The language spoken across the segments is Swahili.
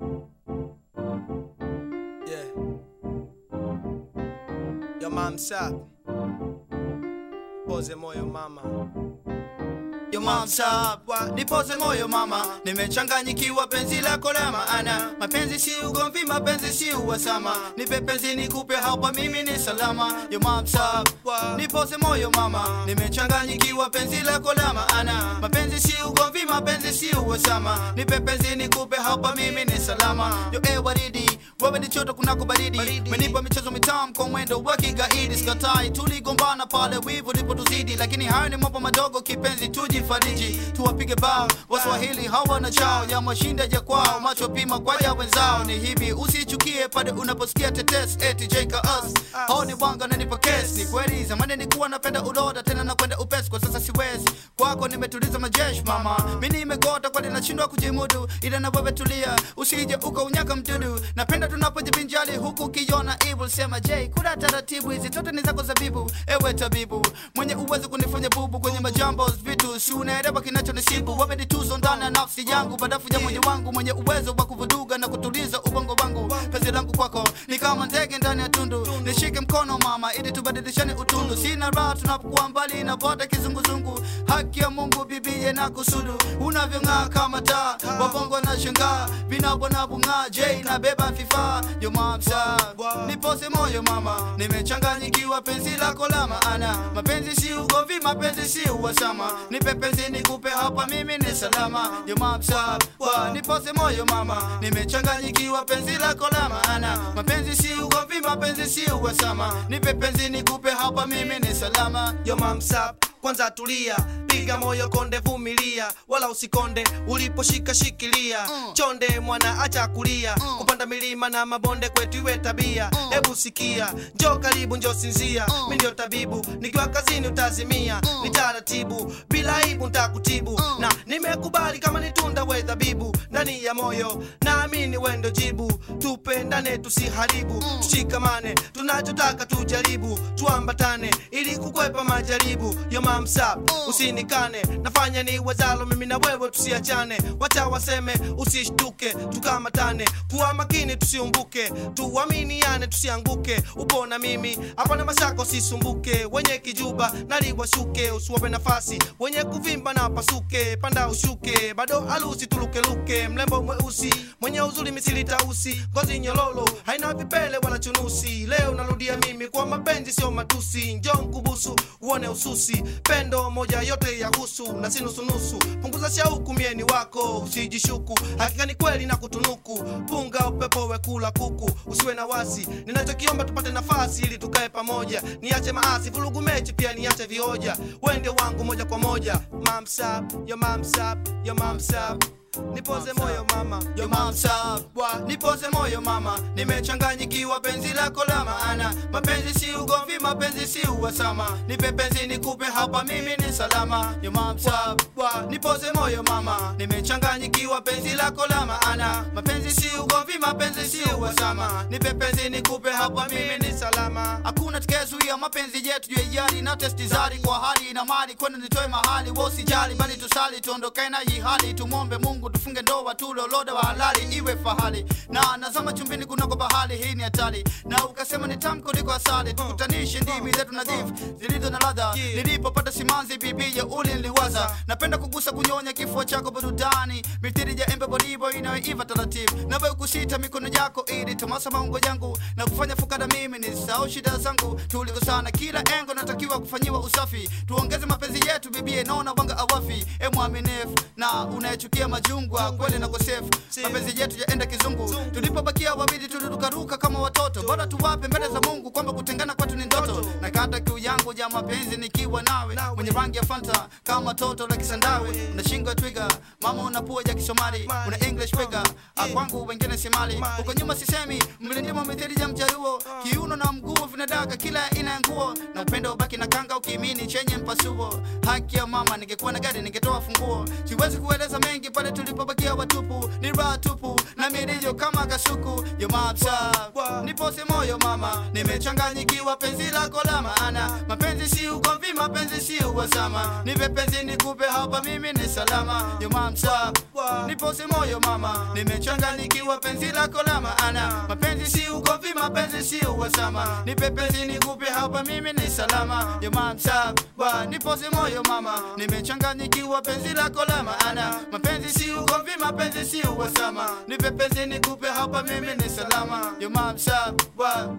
Yeah. Yo mam sap. Poze moyo mama. Yo mom sabwa, nipoze moyo mama, nimechanganyikiwa penzi lako la maana. Mapenzi si ugomvi, mapenzi si uwasama, nipe penzi nikupe hapa, mimi ni salama. Yo mom sabwa, nipoze moyo mama, nimechanganyikiwa penzi lako la maana. Mapenzi si ugomvi, mapenzi si uwasama, nipe penzi nikupe hapa, mimi ni salama. Yo e waridi, wewe ni choto kunako baridi, menipa michezo mitamu kwa mwendo wa kigaidi. Sikatai, tuligombana pale wivu lipotuzidi, lakini hayo ni mambo madogo, kipenzi tujifariji, tuwapige bao Waswahili hawana chao ya mashinda ya kwao, macho pima kwa ya wenzao. Ni hivi, usichukie pale unaposikia tetes eti jeka us hao ni wanga na nipa kesi. Ni kweli zamani nilikuwa napenda uloda, tena nakwenda upesi, kwa sasa siwezi. Kwako nimetuliza majeshi mama, mimi nimegota kwani nashindwa kujimudu, ila na wewe tulia, usije ukaunyaka mdudu. Napenda tunapojibinjali huku ukiona evil, sema J, kula taratibu, hizi zote ni zako zabibu. Ewe tabibu mwenye uwezo kunifanya bubu kwenye majambo vitu, si unaelewa kinachonisibu. Wewe ni tuzo ndani ya nafsi yangu, badafu ya moyo wangu, mwenye uwezo wa kuvuduga na kutuliza ubongo wangu. Penzi langu kwako ni kama ndege ndani ya tundu, nishike mkono mama, ili tubadilishane utundu. Sina raha tunapokuwa mbali na vote kizunguzungu. Haki ya Mungu bibie na kusudu, unavyong'aa kama taa, wabongo na shangaa, vinabo na bung'aa. J na beba vifaa, yo mamsa nipose moyo mama, nimechanganyikiwa penzi lako la maana. Mapenzi si ugomvi, mapenzi si uwasama, nipe penzi nikupe hapa, mimi ni salama. Yo mamsa nipose moyo mama, nimechanganyikiwa penzi lako la maana. Mapenzi si ugomvi, mapenzi si uwasama, nipe penzi nikupe hapa, mimi ni salama. Yo mam sap. Kwanza tulia, piga moyo konde, vumilia, wala usikonde uliposhika shikilia. Chonde mwana, acha kulia, kupanda milima na mabonde kwetu iwe tabia. Hebu sikia, njoo karibu, njoo sinzia, mimi ndio tabibu, nikiwa kazini utazimia. Ni taratibu, bila aibu nitakutibu, na nimekubali kama ni tunda we dhabibu ndani ya moyo, naamini we ndio jibu. Tupendane, tusiharibu, tushikamane, tunachotaka tujaribu, tuambatane ili kukwepa majaribu. Yo mam sap, usinikane, nafanya ni wezalo, mimi na wewe tusiachane. Wacha waseme, usishtuke, tukamatane, kuwa makini, tusiumbuke, tuaminiane, tusianguke. Upo na mimi, hapana mashaka, usisumbuke. Wenye kijuba naliwashuke, usiwape nafasi, wenye kuvimba na pasuke, panda ushuke, bado alusi tulukeluke, mlembo mweusi mwenye uzuri misili tausi, ngozi nyololo haina vipele wala chunusi. Leo narudia mimi kwa mapenzi sio matusi, njoo nkubusu uone ususi, pendo moja yote ya husu na si nusunusu. Punguza shauku, mieni wako usijishuku, hakika ni kweli na kutunuku. Punga upepo wekula kuku, usiwe na wasi. Ninachokiomba tupate nafasi ili tukae pamoja, niache maasi, vurugu mechi pia niache vioja. Wewe ndio wangu moja kwa moja, mamsap yo mamsap yo mamsap nipoze moyo mama Yo mamsa nipoze moyo mama, nimechanganyikiwa penzi lako la maana. Mapenzi si ugomvi, mapenzi si uwasama, nipe penzi nikupe hapa, mimi ni salama. Yo mamsa nipoze moyo mama, nimechanganyikiwa penzi lako la maana. Mapenzi si ugomvi, mapenzi si uwasama, nipe penzi nikupe hapa, mimi ni salama. Hakuna tukayezuia mapenzi yetu ya hiari na testi zari kwa hali na mali, kwenda nitoe mahali, wewe usijali, bali tusali tuondoke na hii hali, tumwombe Mungu tufunge ndoa tuloloda wa halali iwe fahali na nazama chumbini kunako bahari hii ni hatari na ukasema ni tamu kuliko asali tukutanishe ndimi zetu nadhifu zilizo na ladha nilipopata simanzi bibi ya uli niliwaza napenda kugusa kunyonya kifua chako burudani mithiri ya embe boribo inayoiva taratibu nawe ukusita mikono yako ili tamasa maungo yangu na kufanya fukara mimi nisahau shida zangu tulikosana kila engo natakiwa kufanyiwa usafi tuongeze mapenzi yetu bibie naona wanga awafi e mwaminifu na unayechukia majungwa kweli na kosefu mapenzi yetu yaenda kizungu tulipobakia wawili tulirukaruka kama watoto bora tuwape mbele za mungu kwamba kutengana kwetu ni ndoto na kata kiu yangu ya mapenzi nikiwa nawe mwenye rangi ya fanta kama toto la kisandawe una shingo ya twiga mama una pua ya kisomali una english figure Ah, kwangu wengine si mali huko nyuma sisemi mlindimo mithili ya mjaruo kiuno na mguu vinadaka kila aina ya nguo na upendo ubaki na kanga ukimini chenye mpasuo haki ya mama ningekuwa na gari ningetoa funguo siwezi kueleza mengi pale tulipobakia watupu ni raha tupu na milio kama kasuku yo mapsa nipose moyo mama nimechanganyikiwa penzi lako la maana mapenzi si ugomvi mapenzi si uwasama nipe penzi nikupe hapa mimi ni salama yo mamsa nipose moyo mama nimechanganyikiwa nimechanganyikiwa penzi lako la maana mapenzi si ugomvi mapenzi si uhasama nipe penzi nikupe hapa mimi ni salama yo mamsaba nipoze moyo mama nimechanganyikiwa penzi lako la maana mapenzi si ugomvi mapenzi si uhasama nipe penzi nikupe hapa mimi ni salama yo mamsaba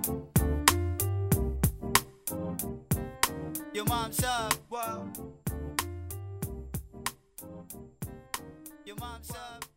yo mamsaba yo mamsaba